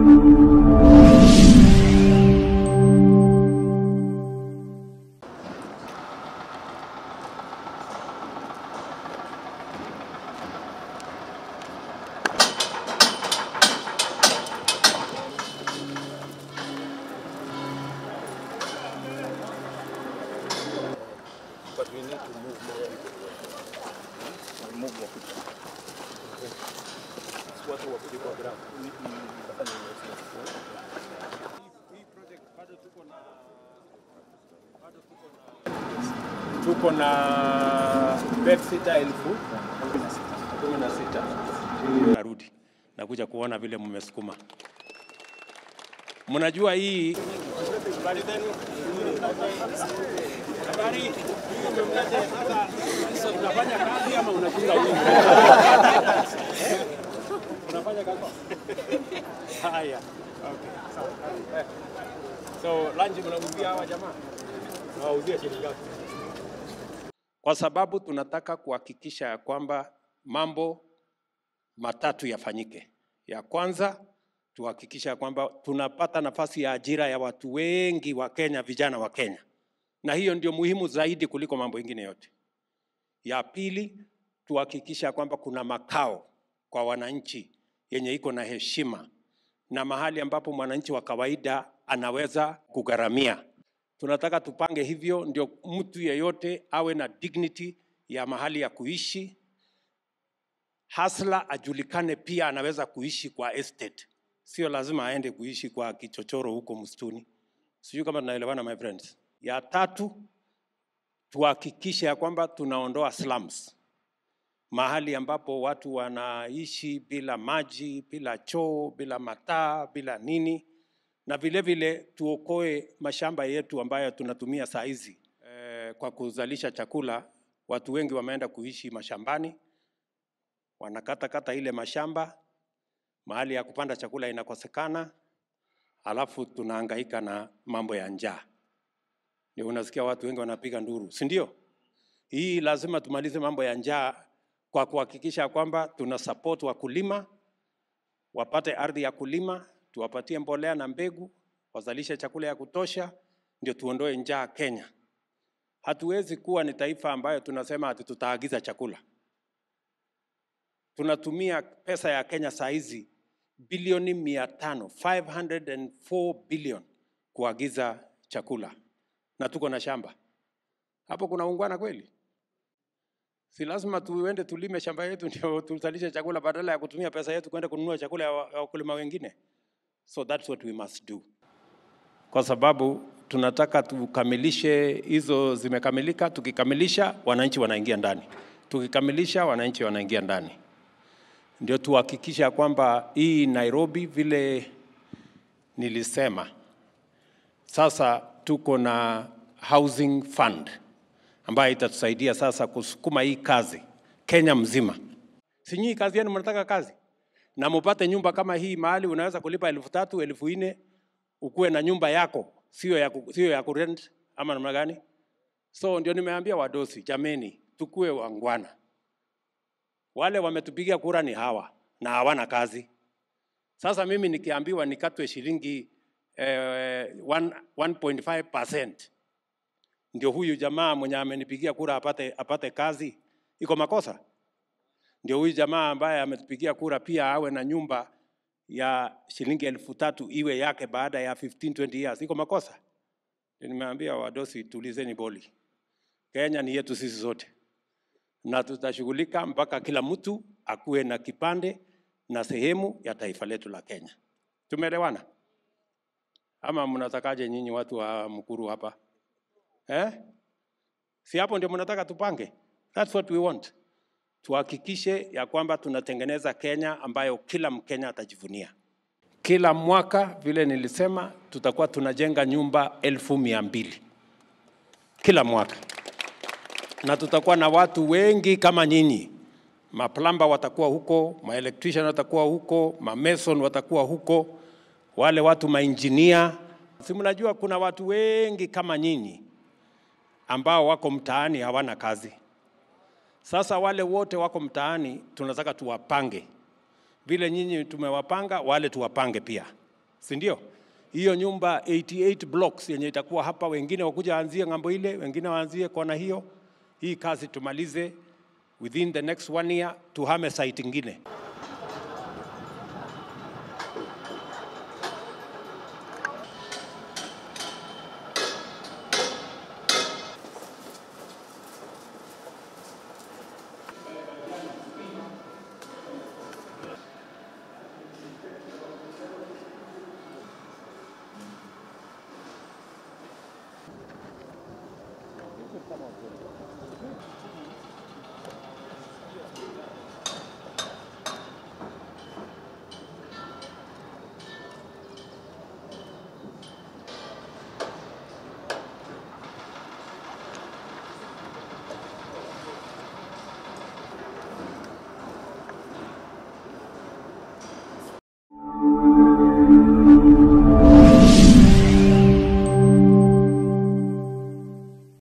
But we need to move more people. We move more people. Watu wakuje kwa ground. tuko na bed sita elfu kumi na sita narudi nakuja kuona vile mmesukuma. Mnajua hii habari zenu? Habari sasa, sasa unafanya kazi ama unachunga wingi? Unafanya kazi? Haya, okay. Eh, So lunch mnauzia hawa jamaa? Mnawauzia shilingi ngapi? Kwa sababu tunataka kuhakikisha ya kwamba mambo matatu yafanyike. Ya kwanza tuhakikisha ya kwamba tunapata nafasi ya ajira ya watu wengi wa Kenya, vijana wa Kenya, na hiyo ndio muhimu zaidi kuliko mambo ingine yote. Ya pili tuhakikisha ya kwamba kuna makao kwa wananchi yenye iko na heshima na mahali ambapo mwananchi wa kawaida anaweza kugharamia. Tunataka tupange hivyo, ndio mtu yeyote awe na dignity ya mahali ya kuishi. Hasla ajulikane pia anaweza kuishi kwa estate, sio lazima aende kuishi kwa kichochoro huko msituni. Sijui kama tunaelewana my friends. Ya tatu tuhakikishe ya kwamba tunaondoa slums, mahali ambapo watu wanaishi bila maji, bila choo, bila mataa, bila nini, na vile vile tuokoe mashamba yetu ambayo tunatumia saa hizi eh, kwa kuzalisha chakula. Watu wengi wameenda kuishi mashambani, wanakata kata ile mashamba, mahali ya kupanda chakula inakosekana, alafu tunahangaika na mambo ya njaa. Ndio unasikia watu wengi wanapiga nduru, si ndio? Hii lazima tumalize mambo ya njaa kwa kuhakikisha kwamba tuna support wakulima wapate ardhi ya kulima, tuwapatie mbolea na mbegu, wazalishe chakula ya kutosha, ndio tuondoe njaa Kenya. Hatuwezi kuwa ni taifa ambayo tunasema ati tutaagiza chakula. Tunatumia pesa ya Kenya saa hizi bilioni mia tano 504 billion kuagiza chakula na tuko na shamba hapo. Kuna ungwana kweli? Si lazima tuende tulime shamba yetu ndio tuzalishe chakula badala ya kutumia pesa yetu kwenda kununua chakula ya wa- ya wakulima wengine. So that's what we must do, kwa sababu tunataka tukamilishe hizo, zimekamilika. Tukikamilisha wananchi wanaingia ndani, tukikamilisha wananchi wanaingia ndani, ndio tuhakikisha kwamba hii Nairobi vile nilisema, sasa tuko na housing fund ambayo itatusaidia sasa kusukuma hii kazi Kenya mzima. Si nyinyi kazi yenu mnataka kazi na mupate nyumba kama hii mahali unaweza kulipa elfu tatu elfu nne ukuwe na nyumba yako, sio ya, ku- sio ya kurent ama namna gani? So ndio nimeambia wadosi, jameni, tukue wangwana. Wale wametupigia kura ni hawa na hawana kazi. Sasa mimi nikiambiwa nikatwe shilingi eh, one- 1.5% ndio huyu jamaa mwenye amenipigia kura apate, apate kazi, iko makosa? Ndio huyu jamaa ambaye ametupigia kura pia awe na nyumba ya shilingi elfu tatu iwe yake baada ya 15 20 years, iko makosa? Ndio Nimeambia wadosi, tulizeni boli. Kenya ni yetu sisi zote, na tutashughulika mpaka kila mtu akuwe na kipande na sehemu ya taifa letu la Kenya. Tumeelewana ama mnatakaje nyinyi watu wa Mkuru hapa eh? Si hapo ndio mnataka tupange? That's what we want. Tuhakikishe ya kwamba tunatengeneza Kenya ambayo kila Mkenya atajivunia. Kila mwaka vile nilisema, tutakuwa tunajenga nyumba elfu mia mbili kila mwaka, na tutakuwa na watu wengi kama nyinyi. Maplamba watakuwa huko, maelectrician watakuwa huko, mameson watakuwa huko, wale watu mainjinia. Si mnajua kuna watu wengi kama nyinyi ambao wako mtaani hawana kazi. Sasa wale wote wako mtaani tunataka tuwapange vile nyinyi tumewapanga, wale tuwapange pia, si ndio? Hiyo nyumba 88 blocks yenye itakuwa hapa, wengine wakuja waanzie ng'ambo ile, wengine waanzie kona hiyo. Hii kazi tumalize within the next one year, tuhame site ingine.